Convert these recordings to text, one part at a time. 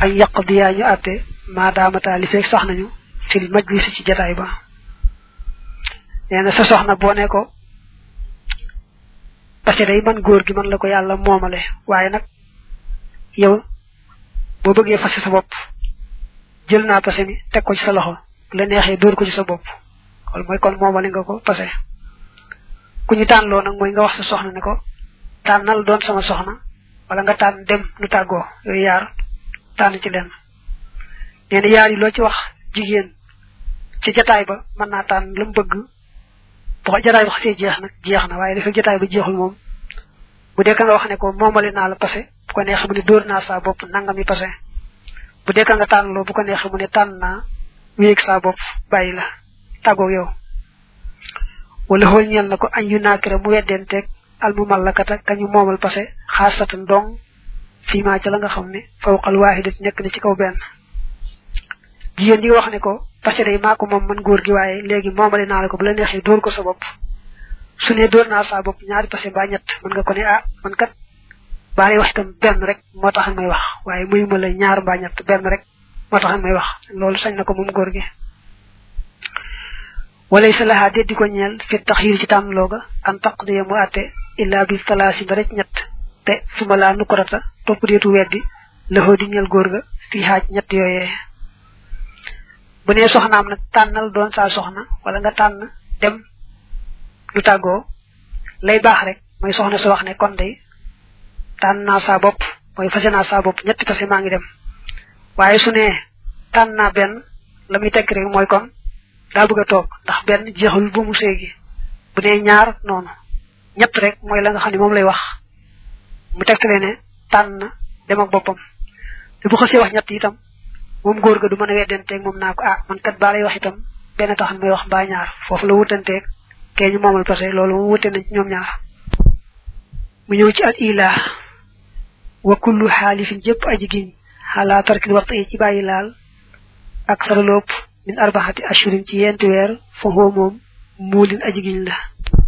ay yaqdiyaa ñu àtte maadaamata li fekk sax nañu fil majlis ci jataay ba nee na sa soxna boo ne ko parce que day man góor gi man la ko yàlla moomale waaye nag yow boo bëggee fase sa bopp jël naa pase mi teg ko ci sa loxo la neexee dóor ko ci sa bopp loolu mooy kon moomale nga ko pase ku ñu tànnloo nag mooy nga wax sa soxna ne ko tànnal doon sama soxna wala nga tànn dem nu tàggoo yooyu yaar tànn ci lenn nee na yaar yi loo ci wax jigéen ci jataay ba mën naa tànn la mu bëgg bu jataay ba xasee jeex nag jeex na waaye dafa jataay ba jeexul moom bu dee ka nga wax ne ko moomale naa la passé bu ko neexee mu ne dóor naa saa bopp nangam yi passé bu dee ka nga tànn loo bu ko neexee mu ne tànn naa wéeg saa bopp bàyyi la tàggoog yow wala xool ñeel na ko añ yu naakira mu weddenteeg al mu mallakata kañu moomal passé xaasatan dong fii maa ca la nga xam ne fawqal waaxidat nekk na ci kaw benn jigéen ñi nga wax ne ko parce que day maa ko moom man góor gi waaye léegi moomale naa la ko bu la neexee dóor ko sa bopp su ne dóor naa saa bopp ñaari passé mbaa ñett mën nga ko ne ah man kat baa lay wax itam benn rek moo tax may wax waaye muy ma la ñaar mbaa ñett benn rek moo tax may wax loolu sañ na ko moom góor gi walay sa laxaa déddi ko ñeel fi taxyir ci tànn looga an taqdiya mu àtte illa bi talaasi ba rek ñett te su ma laa nukurata topp deetu weddi laxoo di ñeel góor ga fii xaaj ñett yooyee bu nee soxnaam nag tànnal doon saa soxna wala nga tànn dem du tàggoo lay baax rek mooy soxna su wax ne kon day tànn naa saa bopp mooy fase naa saa bopp ñetti fase maa ngi dem waaye su ne tànn naa benn la muy tekk rek mooy kon daa bëgg a toog ndax benn jeexul bu mu séegi bu nee ñaar noonu ñett rek mooy la nga xam ne moom lay wax mu tegtale ne tànn dem ak boppam te bu xasee wax ñett itam moom góor ga du mën a weddanteeg moom naa ko ah man kat baa lay wax itam benn taxan may wax mbaa ñaar foofu la wutanteeg kee ñu moomal parce que loolu moom wute nañ ci ñoom ñaar mu ñëw ci al ilaa wa kullu xaalifin jëpp aji giñ xalaa tarkil waxtu yi ci bàyyi laal ak saraloop min arbaxati ashurin ci yenti weer foofu moom muulin aji giñ la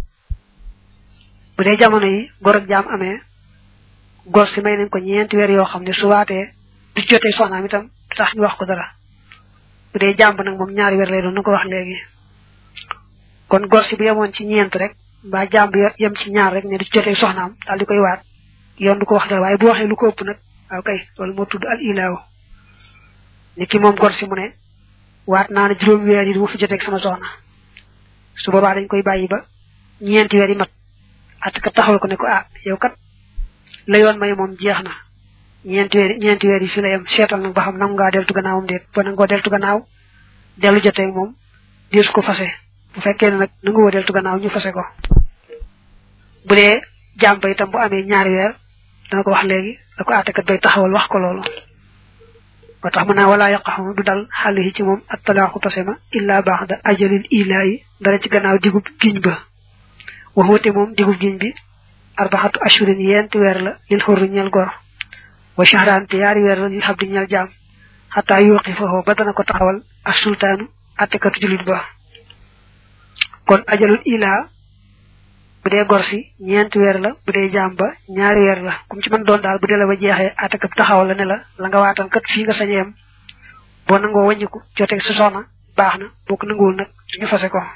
bu dee jamono yi gor ak jaam amee gor si may nañ ko ñeenti weer yoo xam ne su waatee du jotee soxnaam itam du tax ñu wax ko dara bu dee jàmb nag moom ñaari weer lay doon na ko wax léegi kon gor si bu yemoon ci ñeent rek mbaa jàmb yem ci ñaar rek ne du jotee soxnaam daal di koy waat yoon du ko wax dara waaye bu waxee lu ko ëpp nag waaw kay loolu moo tudd al ilaaw ni ki moom gor si mu ne waat naa ne juróomi weer yi du ma fi joteeg sama soxna su boobaa dañ koy bàyyi ba ñeenti weer yi mat at ka taxawal ko ne ko ah yow kat la yoon may moom jeex na ñeenti weer ñeenti weer yi fi la yem seetal nag ba xam nangu ngaa deltu gannaawam déet ba nangoo deltu gannaaw dellu joteeg moom deesu ko fase bu fekkee ne nag nangu woo deltu gannaaw ñu fase ko bu dee jàmm ba itam bu amee ñaari weer dana ko wax léegi da ko àttekat bay taxawal wax ko loolu ba tax mën naa walaa yaqaxu du dal xàll yi ci moom ak talaaxu pase ma illa baax da ajalil ilaa yi dara ci gannaaw digub giñ ba waxute moom digub giñ bi arbaxatu ashurin yenti weer la lil xurru ñeel gor wa shahraante yaari weer la lil xabdi ñeel jaam xataa yuuqi foofu ba dana ko taxawal as sultaanu àttekatu julit ba kon ajalul ilaa bu dee gor si ñeenti weer la bu dee jaam ba ñaari weer la kum ci mën doon daal bu dee la ba jeexee àttekat taxawal la ne la la nga waatan kat fii nga sañ yem boo nangoo wàññiku joteeg sa soxna baax na boo ko nanguwul nag ñu fase ko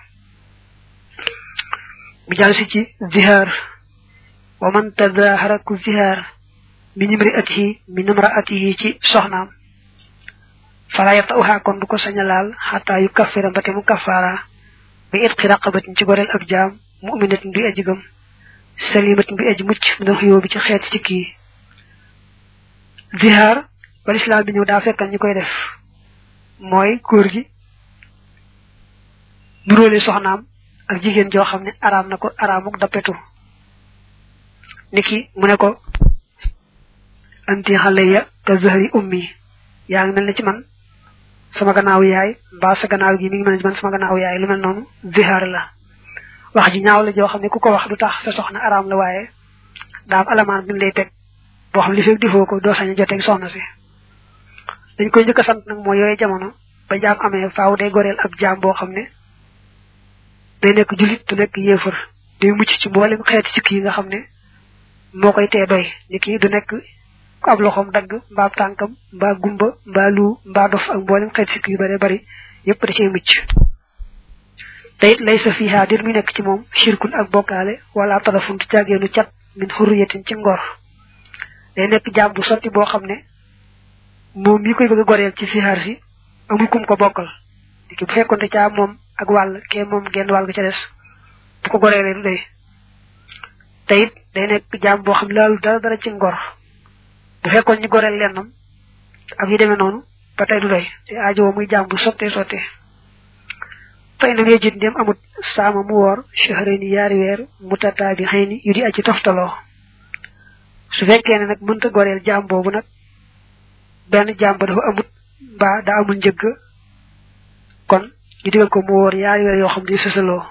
mu jàll si ci zihaar wa man tadahara ku zihaar min imraatihi min imraatihi ci soxnaam fala yatauha kon du ko sañ a laal xataa yu kaffira mbate mu kaffaara bi itqi raqabatin ci goreel ab jaam mu'minatin bi aji gëm salimatin bi aji mucc mi doon xiyoo bi ci xeet ci kii zihaar ba lislaam bi ñëw daa fekkal ñu koy def mooy góor gi nuróole soxnaam ak jigéen joo xam ne araam na ko araamuk dappetu niki mu ne ko anti xaleya ka zahri ummi yaa ngi mel ne ci man sama gannaaw yaay mbaa sa gannaaw gi mi ngi mel ne ci man sama gannaaw yaay lu mel noonu zihaar la wax ji ñaaw la joo xam ne ku ko wax du tax sa soxna araam la waaye daa am alamaan bi lay teg boo xam li fekk defoo ko doo sañ a joteeg soxna si dañ koy njëkk a sant nag mooy yooyu jamono ba jaam amee faaw day goreel ab jaam boo xam ne day nekk julit du nekk yéefar day mucc ci mboolem xeeti sikk yi nga xam ne moo koy tee doy ni kii du nekk ku ab loxoom dagg mbaa tànkam mbaa gumba mbaa lu mbaa dof ak mboolem xeet sikk yu bare bari yépp da cay mucc te it lay sa fiihaa dir mi nekk ci moom shirkun ak bokkaale wala tarafun du caageenu cat min xurriyatin ci ngor day nekk jaam bu sotti boo xam ne moom mi koy bëgg a goreel ci fihaar si amul kum ko bokkal ki bu fekkoon te caa moom ak wàll kee moom genn wàll ga ca des bu ko goreelee du doy te it day nekk jaam boo xam laalu dara dara ci ngor bu fekkoon ñu goreel lennam ak yu demee noonu ba tey du doy te aajo muy jaam bu sottee sottee fay na yejit ndem amut saama mu woor shahrayni yaari weer mutataabi xëyni yu di aji toftaloo su fekkee ne nag mënta goreel jaam boobu nag benn jaam ba dafa amut mbaa daa amul njëgg kon ñu digal ko mu woor yaari weer yoo xam ne sësaloo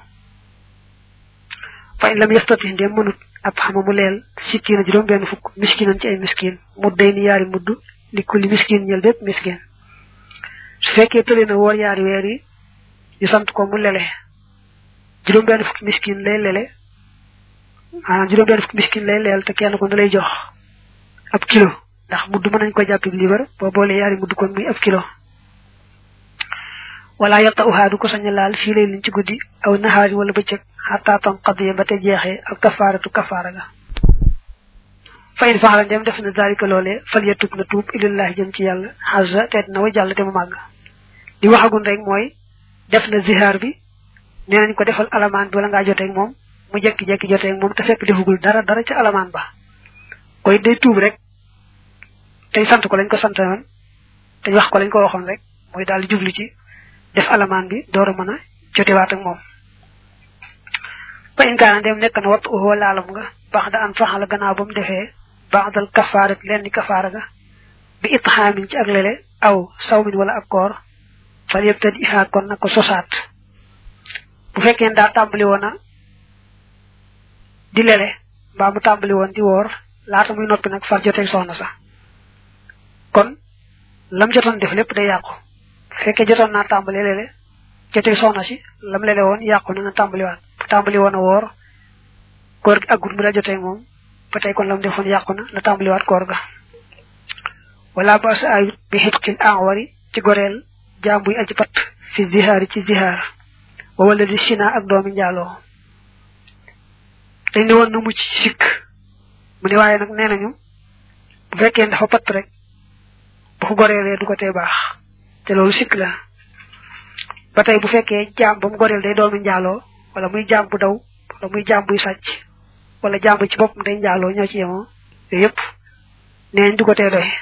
fay lam yastati ndem mënut ab xama mu leel sittiina juróom benn fukk miskinan ci ay miskin mu day ni yaari mudd li kulli miskin ñel bépp miskin su fekkee tële na woor yaari weer yi ñu sant ko mu lele juróom benn fukki miskin lay lele maanaam juróom benn fukki miskin lay leel te kenn ko da lay jox ab kilo ndax mudd mën nañ ko jàppi libar boo boolee yaari mudd kon muy ab kilo wala yatta uhaa du ko sañ a laal fii lay liñ ci guddi aw naxaari wala bëccëg xataa tam xadiya ba te jeexee ak kafaaratu kafaara ga fa in faxala ndem def na daalika loolee fal ya tub na tuub ilallahi jëm ci yàlla xasa teet na wa jàll te mu màgg li waxagun rek mooy def na zihaar bi nee nañ ko defal alamaan bi wala ngaa joteeg moom mu jekki-jekki joteeg moom te fekk defugul dara dara ci alamaan ba koy day tuub rek tey sant ko lañ ko sant woon te wax ko lañ ko waxoon rek mooy daal di jublu ci def alamaan bi door a mën a jotewaat ak moom fa in kaana dem nekk na wattu uxoo laalam nga baax da an faxala gannaaw ba mu defee baax dal kafaarat leen ni kafaara ga bi itxaamin ci ak lele aw sawmin wala ak koor fal yëpp te ihaa kon na ko sosaat bu fekkee daa tàmbali woon a di lele mbaa mu tàmbali woon di woor laata muy noppi nag far joteeg soxna sax kon lam jotoon def lépp day yàqu bu fekkee jotoon naa tàmbali lele joteeg soxna si lam lele woon yàqu na nga tàmbaliwaat bu tàmbali woon a woor koor gi aggut mu daa joteeg moom ba tey kon lam defoon yàqu na na tàmbaliwaat koor ga wala ba sa ayut bi xitqin enwari ci goreel jaam buy aji pat fi zihaari ci zihaar wa wala di sina ak doomi njaaloo dañ ne woon na mucc sikk mu ne waaye nag nee nañu bu fekkee dafa pat rek bu ko goreelee du ko tee baax te loolu sikk la ba tey bu fekkee jaam ba mu goreel day doomi njaaloo wala muy jaam bu daw wala muy jaam buy sàcc wala jaam bu ci boppam day njaaloo ñoo ci yemoo yooyu yëpp nee nañ du ko tee doy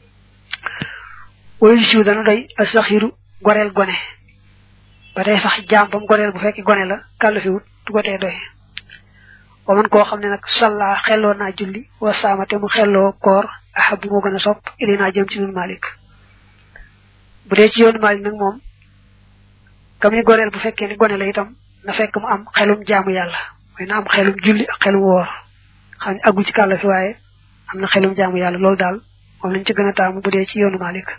wayu siw dana doy asaxiru goreel gone ba tey sax jaam ba mu goreel bu fekkee gone la kàllu fi wut du ko tee doy wa man koo xam ne nag salla xelloo naa julli wa saama te mu xelloo koor ahab moo gën a sopp ili naa jëm ci nun malik bu dee ci yoonu malik nag moom ka muy goreel bu fekkee ni gone la itam na fekk mu am xelum jaamu yàlla mooy na am xelum julli ak xelum woor xam ne aggu ci kàlla fi waaye am na xelum jaamu yàlla loolu daal moom lañ ci gën a taamu bu dee ci yoonu malik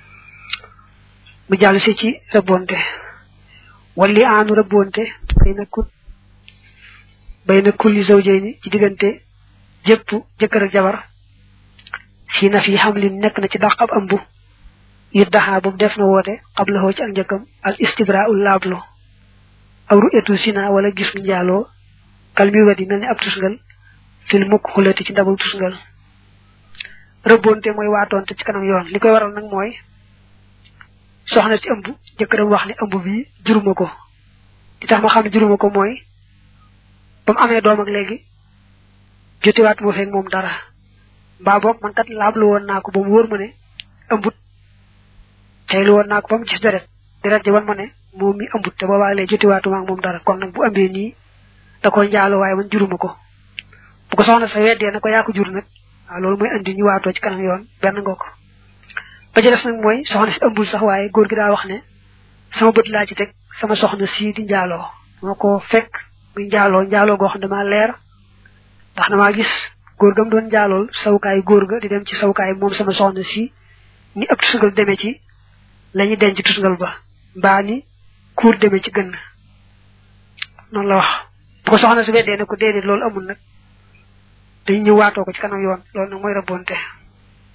mu jàll si ci rëbbonte walli aanu rëbbonte bay na kut bay na kulli zawjayni ci diggante jëpp jëkkër ak jabar fii na fi xamlin nekk na ci dàq ab ëmb yit daxaa boobu def na woote xablahoo ci ak njëkkam al istibra ul laablo aw ru etu sina wala gis njaaloo kal mi wadi mel ni ab tusngal fil mukk xulati ci ndabal tusngal rëbbonte mooy waatoonte ci kanam yoon li koy waral nag mooy soxna ci ëmb jëkkëram wax ne ëmb bi juruma ko di tax ma xam ne juruma ko mooy ba mu amee doom ak léegi jotiwaat moo feeg moom dara mbaa boog man kat laablu woon naa ko ba mu wóor ma ne ëmbut teylu woon naa ko ba mu gis deret deret ji wan ma ne moom mi ëmbut te boobaa léegi jotiwaatu ma ak moom dara kon nag bu ëmbee nii da ko njaalo waaye man juruma ko bu ko soxna sa weddee na ko yaa ko jur nag waaw loolu mooy andi ñu waatoo ci kanam yoon benn nga ko ba ci des nag mooy soxna si ëmbul sax waaye góor gi daa wax ne sama bët laa ci teg sama soxna sii di njaaloo moo ko fekk muy njaaloo njaaloo goo xam ne damaa leer ndax damaa gis góor gam doon njaalool sawukaay góor ga di dem ci sawukaay moom sama soxna si ni ab tusngal demee ci la ñuy denc tusngal ba mbaa ni kuur demee ci gën noonu la wax bu ko soxna si weddee ne ko déedéet loolu amul nag dañ ñëw waatoo ko ci kanam yoon loolu nag mooy rabonte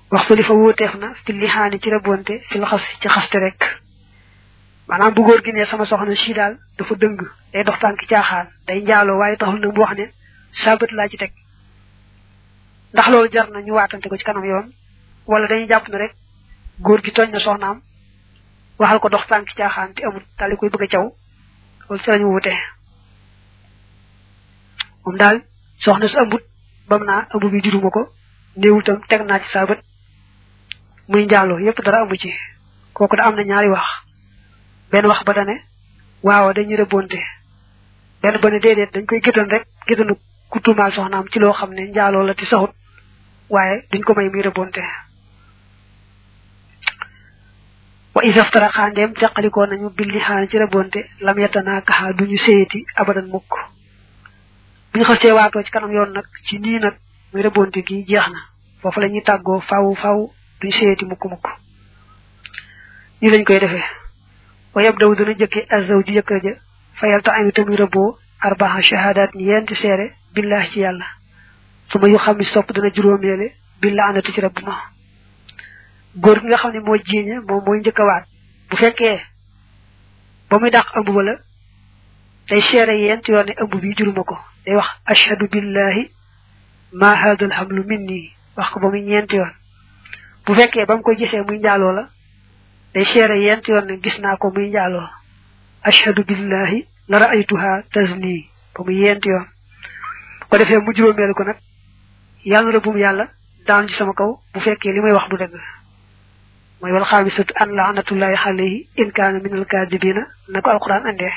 waxtu li fa wuuteef na fi lixaani ci rabonte fi xas ci xaste rek maanaam bu góor gi ne sama soxna si daal dafa dëng day dox tànk caaxaan day njaaloo waaye taxul nag mu wax ne sabat laa ci teg ndax loolu jar na ñu waatante ko ci kanam yoon wala dañuy jàpp ne rek góor gi tooñ na soxnaam waxal ko dox tànk caaxaan te amul daal di koy bëgg a caw loolu ci lañu wute moom daal soxna su ëmbut bam naa ëmb bi juruma ko néewul tam teg naa ci sabat muy njaaloo yépp dara amu ci kooku da am na ñaari wax benn wax ba dane waaw dañuy rëbbonte benn ba ne déedéet dañ koy gétan rek gétanu ku tuumaal soxnaam ci loo xam ne njaaloo la ti saxut waaye duñ ko may muy rëbbonte wa isaftara xandeem jàqalikoo nañu billi xaan ci rëbbonte lam yettanaa kaxa duñu séyati abadan mukk buñu xasee waatoo ci kanam yoon nag ci nii nag muy rëbbonte gi jeex na foofu la ñuy tàggoo faw faw duñ séyati mukk mukk nii lañ koy defee wa yabdaw dana jëkke azaw ji jëkkër ja fayal ta ami tamuy rëbboo arbaa shahadat ni yenti seere billahi ci yàlla su ma yu xam ni sopp dana juróomeele billa anatu ci rabb ma góor gi nga xam ne moo jiiñe moom mooy njëkk a waat bu fekkee ba muy dàq ëmb ba la day seere yent yoon ne ëmb bi juruma ko day wax ashhadu billahi ma hada alhamlu minni wax ko ba muy ñeenti yoon bu fekkee ba mu koy gisee muy njaaloo la day seere yent yoon ne gis naa ko muy njaaloo ashhadu billahi la ra'aytuha tazni ba muy yent yoon ko defee mu juróomeel ko nag yàlla na bum yàlla daan ci sama kaw bu fekkee li may wax du dëgg mooy wal xaamisatu an laanatullahi alayhi in kaana min alkaadibina na ko alquran andee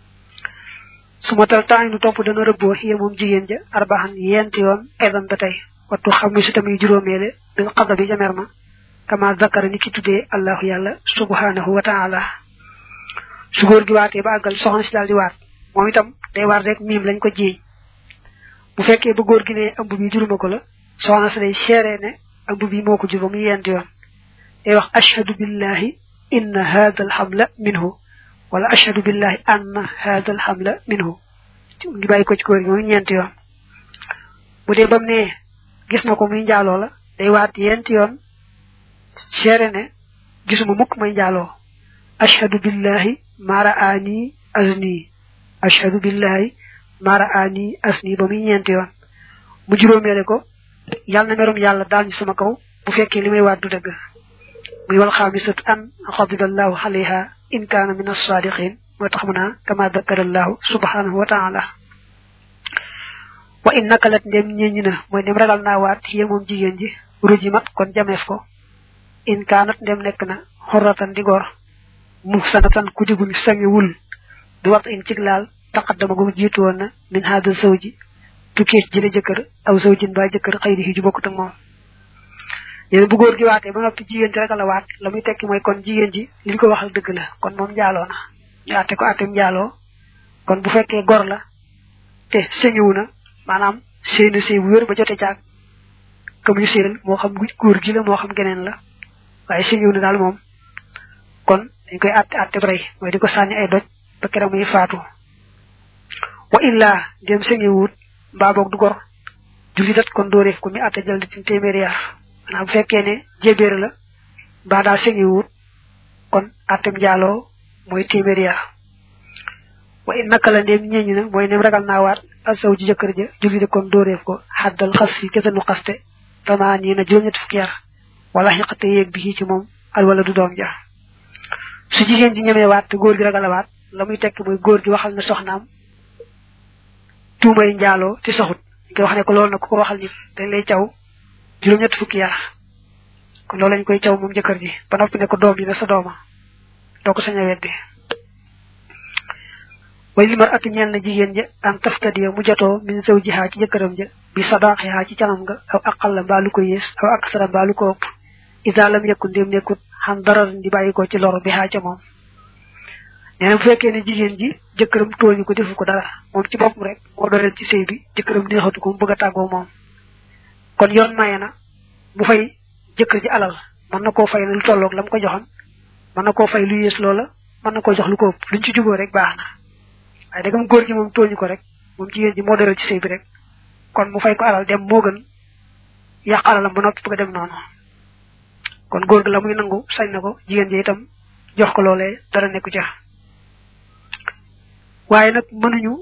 su ma tal temps nu topp dana rëbboo xiye moom jigéen ja arbaxan yent yoon edan ba tey wattu xamisu tamit juróomeele bil xada bi ca mer ma kama zakara ni ki tuddee allahu yàlla subhanahu wa taala su góor gi waatee ba àggal soxna si daal di waat moom itam day waat rek miim lañ ko jiiñ bu fekkee ba góor gi ne ëmb bi juruma ko la soxna si day seere ne ëmb bi moo ko jur ba muy yent yoon day wax ashhadu billahi inna hadha alhamla minhu wala ashhadu billahi anna hadha alhamla minhu ngi bàyyi ko ci góor gi muy ñeent yoon bu dee bam ne gis na ko muy njaaloo la day waat yent yoon seere ne gisuma mukk may njaaloo ashhadu billahi ma ra'ani azni ashhadu billahi ma ra'ani asni ba muy ñeent yoon mu juróomeele ko yàlla na merum yàlla daal ñu sama kaw bu fekkee li may waat du dëgg muy wal xaamisatu an xadidallahu alayha in kaana min as-sadiqin moo tax mu naa kama dakarallahu subhanahu wa taala wa in nakalat ndem ñeññi na mooy ndem ragal naa waat yé moom jigéen ji ruji mat kon jameef ko in kaanat ndem nekk na xorratan di gor mu sanatan ku diguñ sangiwul di wat in cig laal taqaddama gu jiitu woon na min haadal sawji tukkee ci jële jëkkër aw sawjin ba jëkkër xëy di ju bokkut ak moom yéen bu góor gi waatee ba noppi jigéen ji rek la waat la muy tekki mooy kon jigéen ji liñ ko waxal dëgg la kon moom njaaloo na ñu àtte ko àtteem njaaloo kon bu fekkee gor la te sëñiwu na maanaam sëy na sëy bu wér ba jote caag comme ñu séeral moo xam góor gi la moo xam geneen la waaye sëñiwu na daal moom kon dañ koy àtte àtte rey mooy di ko sànni ay doj ba keroog muy faatu wa illa dem sëñiwut mbaa boog du gor julli dat kon dóoreef ko mi àtte jël di téeméeri yar maanaam bu fekkee ne jébéer la mbaa daal sëñiwut kon àttem njaaloo mooy téeméeri yar wa in naka la ndéem ñeññi na mooy nem ragal naa waat asaw ji jëkkër ja julli de kon dóoreef ko xaddal xas fi kesanu xaste tamaa nii na juróom-ñett fukki yar wala xiqate yéeg bi ci moom al wala du doom ja su jigéen ji ñemee waat te góor gi ragal a waat la muy tekk mooy góor gi waxal na soxnaam tuumay njaaloo ci soxut nga wax ne ko loolu na ku ko waxal nit dañ lay caw juróom-ñett fukki yar kon loolu lañ koy caw moom jëkkër ji ba noppi ne ko doom yi na sa dooma doo ko sañ a weddi way li mar atu ñeel na jigéen ja an taftadiya mu jotoo min saw jihaa ci jëkkëram ja bi sadaaxihaa ci canam nga aw aqal la mbaa lu ko yées aw aksara mbaa lu ko ëpp ida lam yakku ndéem nekkut xam dara di bàyyi ko ci lor bi xaa ca moom nee na bu fekkee ne jigéen ji jëkkëram tooñu ko defu ko dara moom ci boppam rek moo doreel ci sëy bi jëkkëram neexatu ko mu bëgg a tàggoo moom kon yoon maye na mu fay jëkkër ji alal mën na koo fay lu tolloog la mu ko joxoon mën na koo fay lu yées loola mën na koo jox lu ko ëpp luñ ci juboo rek baax na waaye dagam góor gi moom tooñu ko rek moom jigéen ji moo doreel ci sëy bi rek kon mu fay ko alal dem moo gën yàq alalam ba noppi bëgg a dem noonu kon góor gi la muy nangu sañ na ko jigéen ji itam jox ko loolee dara nekku ca waaye nag mënuñu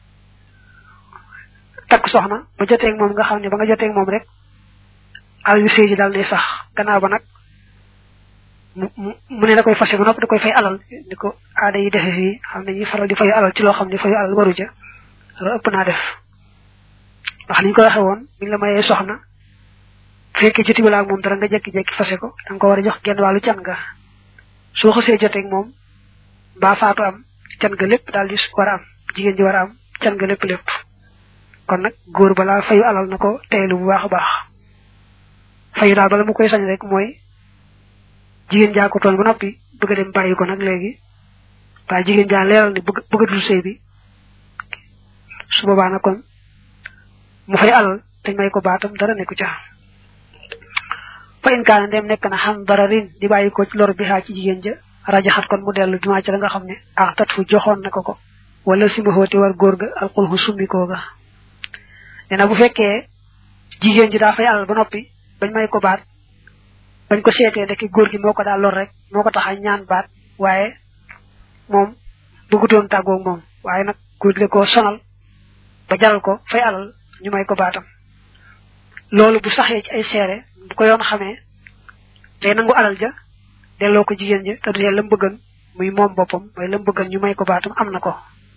takk soxna ba joteeg moom nga xam ne ba nga joteeg moom rek alal yu sëy ji daal ne sax gannaaw ba nag mu mu ne da koy fase ba noppi da koy fay alal ni ko aada yi defe fii xam ne ñi faral di fayu alal ci loo xam ne fayu alal waru ca loolu ëpp naa def ndax niñ ko waxe woon mi ngi la mayee soxna fekkee joti wala ak moom dara nga jekki-jekki fase ko da nga ko war a jox genn wàllu can nga soo xasee joteeg moom mbaa faatu am can nga lépp daal di war a am jigéen ji war a am can nga lépp lépp kon nag góor balaa fayu alal na ko teelu bu baax a baax fayu daal bala mu koy sañ rek mooy jigéen jaa ko tooñ ba noppi bëgg a dem bàyyi ko nag léegi waaye jigéen jaa leeral ni bëgg bëggatul sëy bi su boobaa nag kon mu fay alal te may ko baatam dara nekku ca fa in kaana ndem nekk na xam dara rin di bàyyi ko ci lor bi xaa ci jigéen ja rajaxat kon mu dellu bi maa ci la nga xam ne ah tat fu joxoon na ko ko wala si ma xóoti war góor ga alxulxu summi koo ga nee na bu fekkee jigéen ji daa fay alal ba noppi bañ may ko baat bañ ko seetee ndekki góor gi moo ko daal lor rek moo ko tax a ñaan baat waaye moom bëggutoon tàggoog moom waaye nag góor gi da koo sonal ba jaral ko fay alal ñu may ko baatam loolu bu saxee ci ay seere bu ko yoon xamee day nangu alal ja delloo ko jigéen ja te du lam bëggan muy moom boppam mooy lam bëggan ñu may ko baatam am na ko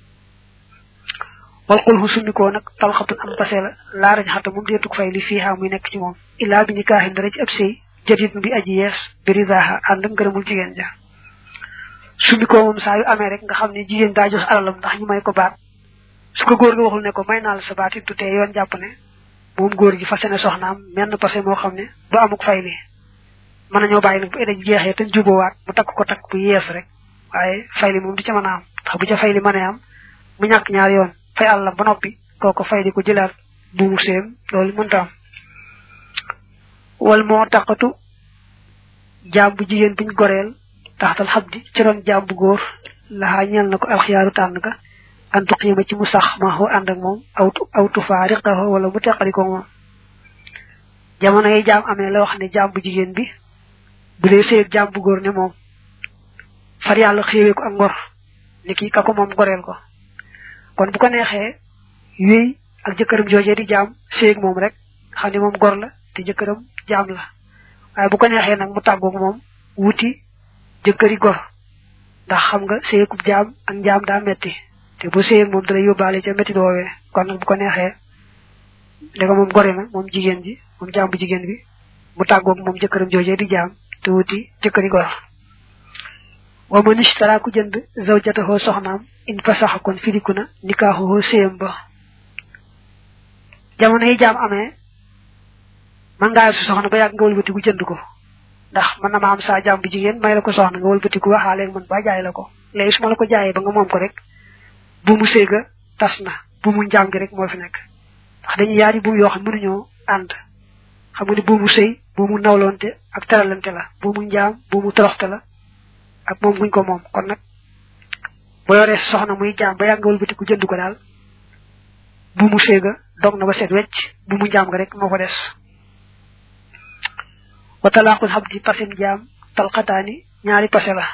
wal xul xu summikoo nag talxatun am passé la laa rañ xata moom deetuk fay li fii xaa muy nekk ci moom illaa bi ñu kaaxin dara ci ab sëy jadit bi aji yees biridaaxa ànd ngërëmul jigéen ja summikoo moom saa yu amee rek nga xam ne jigéen daa jox alalam ndax ñu may ko baat su ko góor gi waxul ne ko may naa la sa baat it du tee yoon jàpp ne moom góor gi fase ne soxnaam menn passé moo xam ne du amuk fay li mën nañoo bàyyi nag bu eda jeexee te juboowaat mu takk ko takk bu yees rek waaye fay li moom du ca mën a am ndax bu ca fay li mënee am mu ñàkk ñaar yoon fay àllam ba noppi kooko fay di ko jëlaat buumu séem loolu mënta am wal moo taqatu jaam bu jigéen buñ goreel taxtal xab di ci ron jaam bu góor laxaa ñeel na ko alxiyaaru tànn ka antu xiima ci mu sax ma xoo ànd ak moom awtu awtu faa riqaxoo wala mu teqali ko moom jamono yi jaam amee la wax ne jaam bu jigéen bi bu dee sëy ak jaam bu góor ne moom far yàlla xéewee ko ak ngor ni kii ka ko moom goreel ko kon bu ko neexee wéy ak jëkkëram joojee di jaam sëy ak moom rek xam ne moom gor la te jëkkëram jaam la waaye bu ko neexee nag mu tàggoog moom wuti jëkkëri gor ndax xam nga sëyakub jaam ak njaam daa metti te bu sëy ak moom dala yóbbaale ca metti doowee kon nag bu ko neexee da nga moom gore na moom jigéen ji moom jaam bu jigéen bi mu tàggoog moom jëkkëram joojee di jaam te wuti jëkkëri gor wa man ishtara ku jënd zawjatahu soxnaam in fasaxa kon firiku na nikaaxuhu séyam ba jamono yi jaam amee man ngaa su soxna ba yàgg nga wëlbatiku jënd ko ndax mën na ma am saa jaam bu jigéen may la ko soxna nga wëlbatiku waxaale man ba jaay la ko léegi su ma la ko jaayee ba nga moom ko rek bu mu séega tas na bu mu njaam gi rek moo fi nekk ndax dañuy yaari buum yoo xam mënuñoo ànd xam nga ni buumu sëy buumu nawlonte ak teralante la buumu njaam buumu toroxte la ak moom guñ ko moom kon nag boo yoree soxna muy jaam ba yàgg nga wëlbatiku jënd ko daal bu mu séega dog na ba set wecc bu mu jaam nga rek moo ko des wa talaqul habdi pasim jaam talxataani ñaari pase la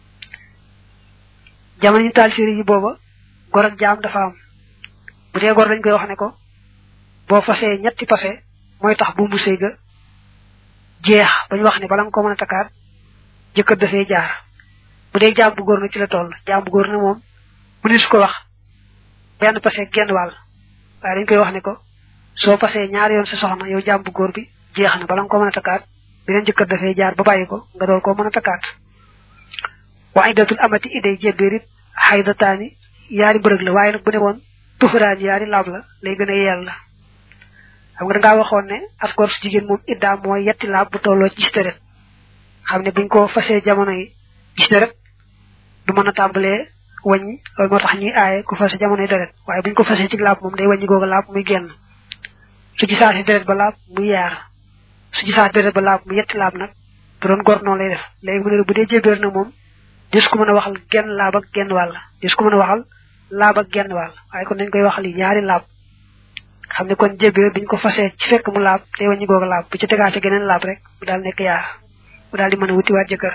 jamono ñu taal séri yi booba gor ak jaam dafa am bu dee gor dañ koy wax ne ko boo fasee ñetti pase mooy tax bu mu séega jeex bañ wax ne bala nga ko mën a takkaat jëkkër dafay jaar bu dee jaam bu góor na ci la toll jaam bu góor na moom mu ne su ko wax benn passé genn wàll waaye dañ koy wax ne ko soo passé ñaari yoon sa soxna yow jaam bu góor bi jeex na bala nga ko mën a takkaat beneen jëkkër dafay jaar ba bàyyi ko nga dool ko mën a takkaat wa iddatul amati iday jébbirit xaydataani yaari bërëg la waaye nag bu ne woon tuxuraan yaari laab la lay gën a yeel la xam nga dangaa waxoon ne askor su jigéen moom iddaa mooy yetti laab bu tolloo ci gis deret xam ne buñ ko fasee jamono yi gis deret du mën a tàmbalee wàññi loolu moo tax ñuy aaye ku fase jamonoy deret waaye buñ ko fasee ci laab moom day wàññi googu laab muy génn su gisaa si deret ba laab muy yaar su gisaa deret ba laab mu yetti laab nag bu doon gor noonu lay def léegi mu ne bu dee jébéer nag moom dis ko mën a waxal genn laab ak genn wàll dis ko mën a waxal laab ak genn wàll waaye kon dañ koy waxal yi ñaari laab xam ne kon jébéer biñ ko fasee ci fekk mu laab day wàññi googu laab bu ci tegaate geneen laab rek mu daal nekk yaar mu daal di mën a wutiwaat jëkkër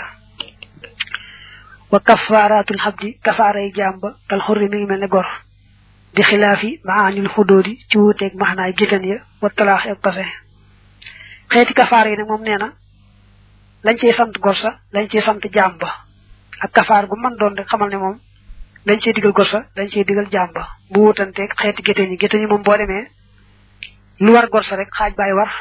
wa kafaaratul xabdi kafaaray jàmba kal xurri mi ngi mel ne gor di xilaafi maanil xudóodi ci wuuteeg maxnaay géttan ya wa talaax ak pase xeeti kafaar yi nag moom nee na lañ ciy sant gor sa lañ ciy sant jàmba ak kafaar gu mën doon rek xamal ne moom lañ ciy digal gor sa lañ ciy digal jàmba bu wuutanteeg xeeti géttan yi géttan yi moom boo demee lu war gor sa rek xaaj baay war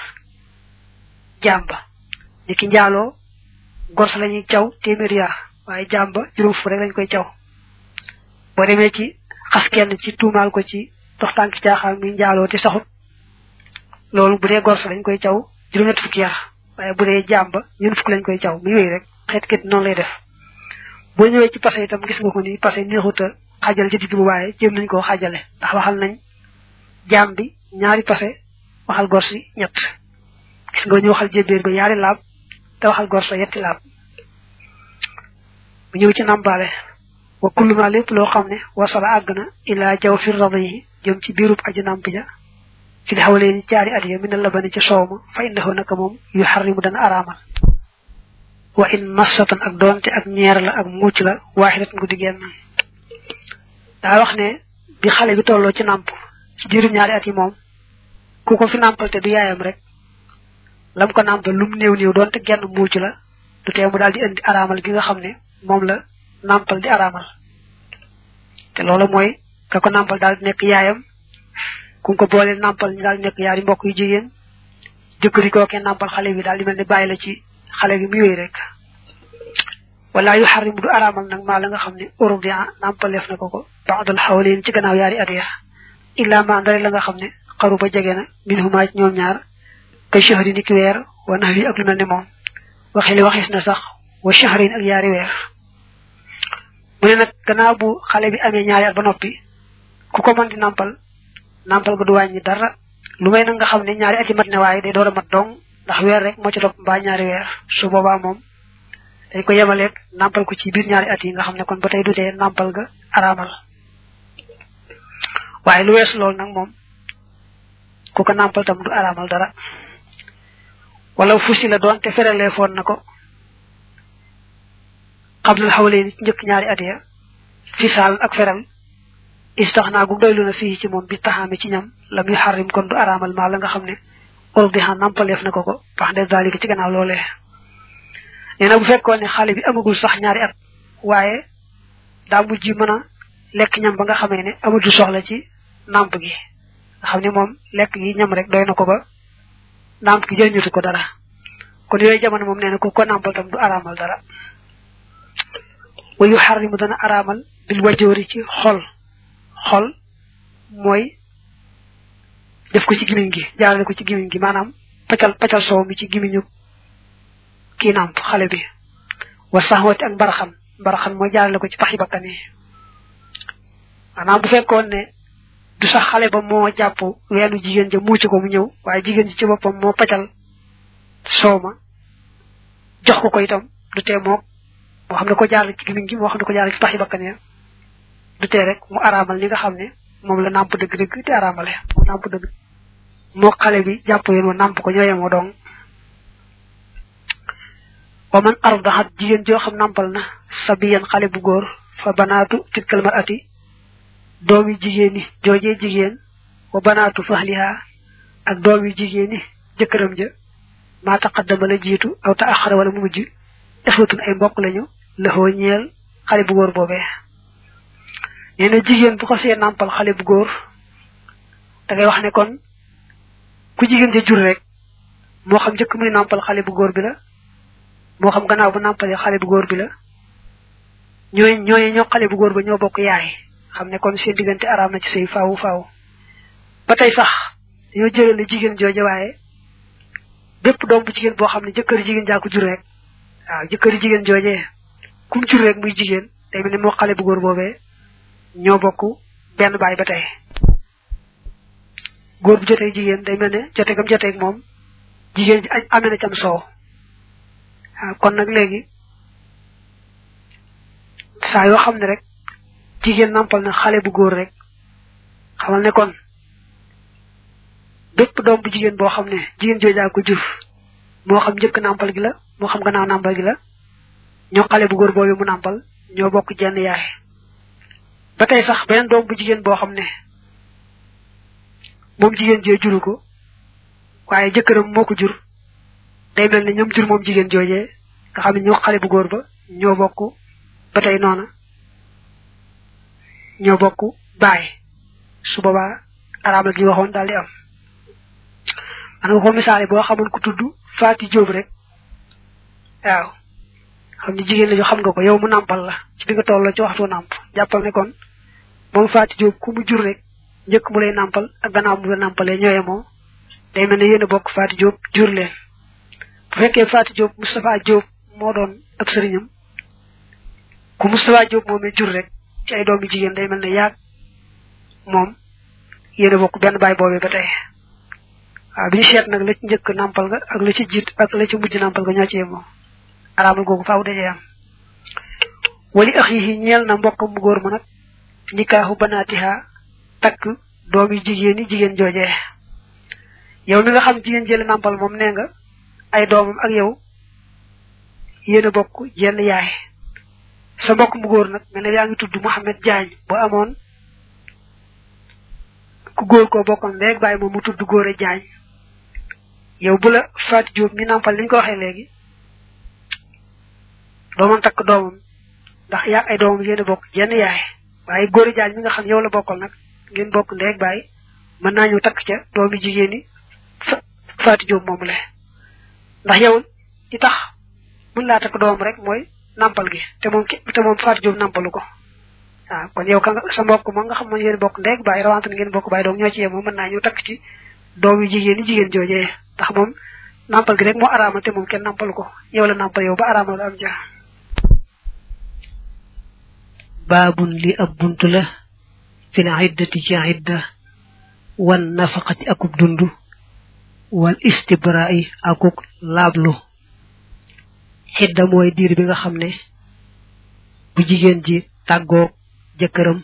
jàmba ni ki njaaloo gor sa lañuy caw téeméer yaa waaye jàmba juróom fu rek lañ koy caw boo demee ci xas kenn ci tuumaal ko ci dox tànk caaxaan mi njaaloo te saxut loolu bu dee gor sa lañ koy caw juróom-ñett fukki yaa waaye bu dee jàmba ñun fukk lañ koy caw mi yooyu rek xeet ket noonu lay def boo ñëwee ci passé itam gis nga ko ni passé neexut a xajal ci digg bu waaye jéem nañ koo xajale ndax waxal nañ jaam bi ñaari passé waxal gor si ñett gis nga ñu waxal jébéer ba ñaari laab te waxal gor sa yetti laab bu ñëw ci nambaale wa kullu ma lépp loo xam ne wasala àgg na ilaa jaw fi rada yi jëm ci biirub aji namp ja fi xawalee ni caari at ya min la bani ci soow ma fa indahu naka moom yu xarrimu dana araamal wa in massatan ak doonte ak ñeer la ak muuc la waaxidat ngu di genn daa wax ne bi xale bi tolloo ci nàmp ci diirum ñaari at yi moom ku ko fi nàmpal te du yaayam rek lam ko nàmpal lum néew néew doonte genn muuc la du tee mu daal di indi araamal gi nga xam ne moom la nàmpal di araamal te loolu mooy ka ko nàmpal daal di nekk yaayam ku ko boole nàmpal ñu daal di nekk yaari mbokk yu jigéen jëkkëri kookee nàmpal xale bi daal di mel ni bàyyi la ci xale bi mu yooyu rek wala yu xarim du araamal nag maa la nga xam ne urdia nàmpaleef na ko ko baxdal xawleen ci gannaaw yaari at ya illa ma ndare la nga xam ne xaru ba jege na min huma ci ñoom ñaar kay shahri ni ki weer wa nax wi ak lu mel ni moom waxi li waxis na sax wa shahrin ak yaari weer mu ne nag gannaaw bu xale bi amee ñaari at ba noppi ku ko mën di nàmpal nàmpal ga du wàññi dara lu may nag nga xam ne ñaari at yi mat ne waaye day door a mat dong ndax weer rek moo ci topp mbaa ñaari weer su boobaa moom dañ ko yemaleeg nàmpal ko ci biir ñaari at yi nga xam ne kon ba tey du tee nàmpal ga araamal waaye lu weesu loolu nag moom ku ko nàmpal tam du araamal dara wala fusi la doon te feralee foon na ko xablal xawlee ni njëkk ñaari at ya fisaal ak feral istax naa gu doylu na fii ci moom bi taxaame ci ñam lam yu xarrim kon du araamal maa la nga xam ne urdiha nampaleef na ko ko wax de zalika ci gannaaw loolee nee na bu fekkoon ne xale bi amagul sax ñaari at waaye daa mujj mën a lekk ñam ba nga xamee ne amatu soxla ci namp gi nga xam ne moom lekk gi ñam rek doy na ko ba namp gi jëriñatu ko dara kon yooyu jamono moom nee na ku ko nampal tam du araamal dara wa yu xarrimu dana araamal bil wajoori ci xol xol mooy def ko ci gimiñ gi jaarale ko ci gimiñ gi maanaam paccal paccal soow mi ci gimiñu kii nàmp xale bi wa saxwati ak mbaraxan mbaraxan mooy jaarale ko ci paxi bakkan yi maanaam bu fekkoon ne du sax xale ba moo jàpp weenu jigéen ja muuci ko mu ñëw waaye jigéen ji ci boppam moo paccal soow ma jox ko ko itam du tee moom moo xam ne ko jaarale ci gimiñ gi moo xam ne ko jaarale ci paxi bakkan ya du tee rek mu araamal li nga xam ne moom la nàmp dëgg-dëgg te araamale mu nàmp dëgg moo xale bi jàpp yéen wa nàmp ko ñooyemoo dong wa man ardaxat jigéen joo xam nàmpal na sabiyan xale bu góor fa banaatu tilkal marati doomi jigéen ñi joojee jigéen wa banaatu fahliha ak doomi jigéen ñi jëkkëram ja maa taqaddama la jiitu aw ta axara wala mu mujj ixwatun ay mbokk lañu laxoo ñeel xale bu góor boobee nee na jigéen bu ko see nàmpal xale bu góor da ngay wax ne kon ku jigéen ja jur rek moo xam njëkk muy nàmpal xale bu góor bi la moo xam gannaaw bu nàmpalee xale bu góor bi la ñooy ñooy ñoo xale bu góor ba ñoo bokk yaay xam ne kon seen diggante araam na ci sëy faawu faaw ba tey sax dañoo jëlale jigéen jooje waaye bépp doom bu jigéen boo xam ne jëkkëri jigéen jaa ko jur rek waaw jëkkëri jigéen jooje kum jur rek muy jigéen day mel ne moo xale bu góor boobee ñoo bokk benn baay ba tey góor bu jotee jigéen day mel ne jote gam joteeg moom jigéen ji amee na cam soow waaw kon nag léegi saa yoo xam ne rek jigéen nampal na xale bu góor rek xamal ne kon bépp doom bu jigéen boo xam ne jigéen joojaa ko jur moo xam njëkk nampal gi la moo xam gannaaw nàmpal gi la ñoo xale bu góor boobu mu nàmpal ñoo bokk jenn yaay ba tey sax beneen doom bu jigéen boo xam ne moom jigéen jee juru ko waaye jëkkëram moo ko jur day mel ne ñoom jur moom jigéen joojee nga xam ne ñoo xale bu góor ba ñoo bokk ba tey noona ñoo bokk baay su boobaa araamal gi waxoon daal di am man nga ko misaale boo xamoon ku tudd Faati Jóob rek waaw xam ne jigéen la ñu xam nga ko yow mu nàmpal la ci bi nga toll ci waxtu nàmp jàppal ne kon moom Faati Jóob ku mu jur rek njëkk mu lay nàmpal ak gannaaw mu la nàmpalee ñooye moom day mel ne yéen a bokk Faati Jóob jur leen bu fekkee Faati Jóob Moustapha Jóob moo doon ak sëriñam ku Moustapha Jóob moomee jur rek ci ay doomi jigéen day mel ne yaag moom yéen a bokk benn baay boobee ba tey waaw bi ñu seet nag la ci njëkk nàmpal ga ak la ci jiit ak la ci mujj nàmpal ga ñoo ci yemoo araamal googu faaw dajee am wali ax yi ñeel na mbokkam mu góor ma nag nikaaxu banaatiha takk doomi jigéen yi jigéen joojee yow mi nga xam jigéen jële nàmpal moom nee nga ay doomam ak yow yéen a bokk jenn yaay sa mbokk mu góor nag mel ne yaa ngi tudd Mouhamed Diagne boo amoon ku góor koo bokkoon léegi bàyyi moom mu tudd góore Diagne yow bu la Fatou Diop mi nàmpal li ñu ko waxee léegi dooman takk doomam ndax yaa ay doomam yéen a bokk jenn yaay waaye góore Diagne mi nga xam yow la bokkal nag ngeen bokk ndéeg bàyyi mën naa ñëw takk ca doomi jigéen ñi Fatou Diop moomu le ndax yow li tax mën laa takk doomam rek mooy nampal gi te moom te moom Fatou Diop nampalu ko waaw kon yow ka nga sa mbokk moom nga xam ne yéen bokk ndéeg bàyyi rawante ngeen bokk bàyyi doom ñoo ci yem moom mën naa ñëw takk ci doom yu jigéen ñi jigéen joojee ndax moom nampal gi rek moo araamal te moom kenn nampalu ko yow la nampal yow ba araamal am ja baabun li ab bunt la fil iddati ci idda wan nafaqati akub dund wal istibra'i akuk laablu xidda mooy diir bi nga xam ne bu jigéen ji tàggoog jëkkëram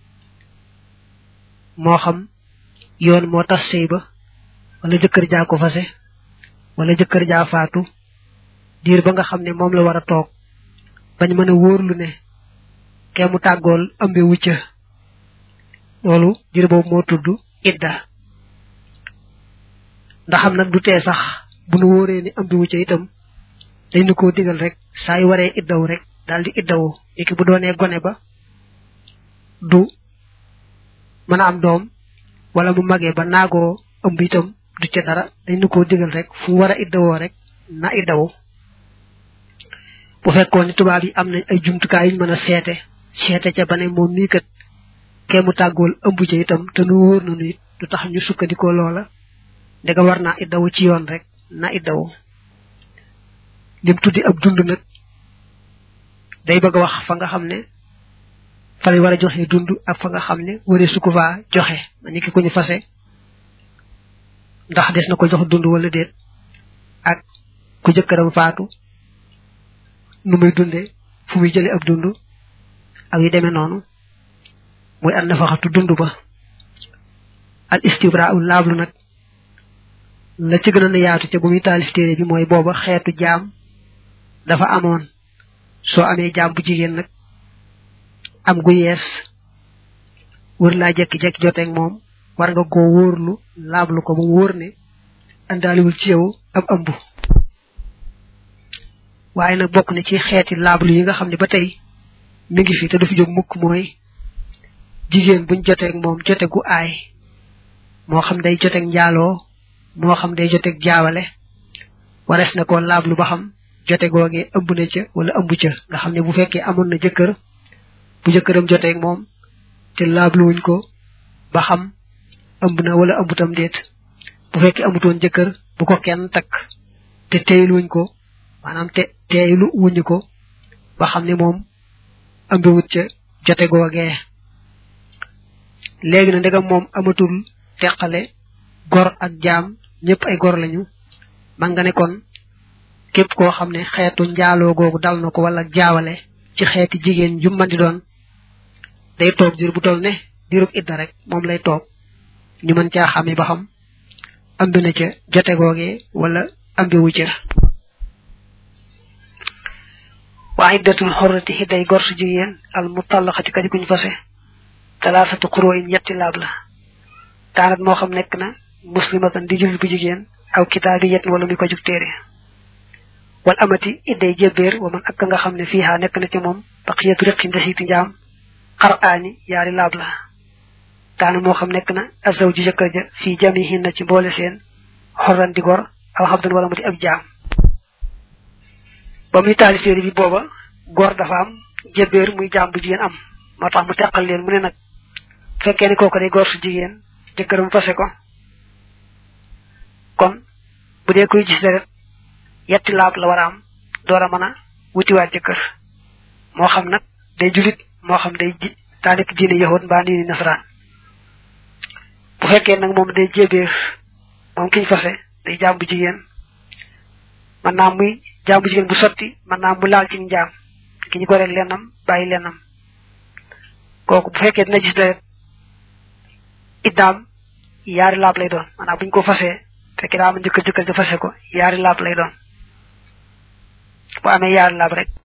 moo xam yoon moo tas sëy ba wala jëkkër jaa ko fase wala jëkkër jaa faatu diir ba nga xam ne moom la war a toog bañ mën a wóorlu ne kee mu tàggool ëmbe wucca loolu diir boobu moo tudd idda ndaxam nag du tee sax bu nu wóoree ni ëmbe wucca itam dañ nu koo digal rek saa yu waree iddaw rek daal di iddawu léegi bu doonee gone ba du mën a am doom wala mu magee ba naagoo ëmb itam du ca dara dañ nu koo digal rek fu war a iddawoo rek na iddawu bu fekkoon ni tubaab yi am nañ ay jumtukaay yuñ mën a seete seete ca ba ne moom mii kat kee mu tàggool ëmb ca itam te nu wóor na nu it du tax ñu sukkandikoo loola ndega war naa iddawu ci yoon rek na iddawu lim tuddi ab dund nag day bëgg a wax fa nga xam ne fa lay war a joxe dund ak fa nga xam ne waree su ko faa joxe ma ni ki ko ñu fase ndax des na ko jox dund wala déet ak ku jëkkëram faatu nu muy dunde fu muy jële ab dund ak yu demee noonu muy an nafaxatu dund ba al istibra ul laablu nag la ci gën a yaatu ca bu muy taalif téere bi mooy booba xeetu jaam dafa amoon soo amee jaam bu jigéen nag am gu yees wër laa jekki-jekki joteeg moom war nga koo wóorlu laablu ko ba mu wóor ne andaaliwul ci yow ab ëmb waaye nag bokk na ci xeeti laablu yi nga xam ne ba tey mi ngi fi te du fi jóg mukk mooy jigéen buñ joteeg moom jote gu aay moo xam day joteeg njaaloo moo xam day joteeg jaawale wares na ko laablu ba xam jote googee ëmb na ca wala ëmb ca nga xam ne bu fekkee amoon na jëkkër bu jëkkëram joteeg moom te laabluwuñ ko ba xam ëmb na wala ëmbutam déet bu fekkee amutoon jëkkër bu ko kenn takk te teeyluwuñ ko maanaam te teeylu wuñu ko ba xam ne moom ëmbiwut ca jote googee léegi na ndegam moom amatul teqale gor ak jaam ñëpp ay gor lañu man nga ne kon képp koo xam ne xeetu njaaloo googu dal na ko wala jaawale ci xeeti jigéen ju mën di doon day toog diir bu toll ne diirub idda rek moom lay toog ñu mën caa xame ba xam ambi na ca jote googee wala ambiwu ca wa iddatul xorrati xiday gor su jigéen al mutallaxati kadi kuñ fase talaasatu xuroo in ñetti laab la kaanat moo xam nekk na muslimatan di jullit bu jigéen aw kitaabi yet wala muy ko jug téere wal amati idday jébbeer wa man ak nga xam ne fiihaa nekk na ci moom baqiyatu riqi ndesiiti njaam xar aani yaari laab la kaana moo xam nekk na azaw ji jëkkër ja fii jamihin na ci mboole seen xorran di gor aw xabdan wala mu di ab jaam ba muy taali séeri bi booba gor dafa am jébbeer muy jaam bu jigéen am moo tax mu teqal leen mu ne nag fekkee ni kooku day gor su jigéen jëkkëram fase ko kon bu dee koy gis deret yetti laab la war a am door a mën a wutiwaat jëkkër moo xam nag day julit moo xam day ji daa nekk diine yahud mbaa diine nasaraan bu fekkee nag moom day jébeer moom kiñ fase day jaam bu jigéen man naa muy jaam bu jigéen bu sotti man naa mu laal ci njaam ki ñu goreel lennam bàyyi lennam kooku bu fekkee dina gis deret iddaam yaari laab lay doon maanaam buñ ko fasee fekkee daa am jëkkër jëkkër ja fase ko yaari laab lay doon bu amee yaari laab rek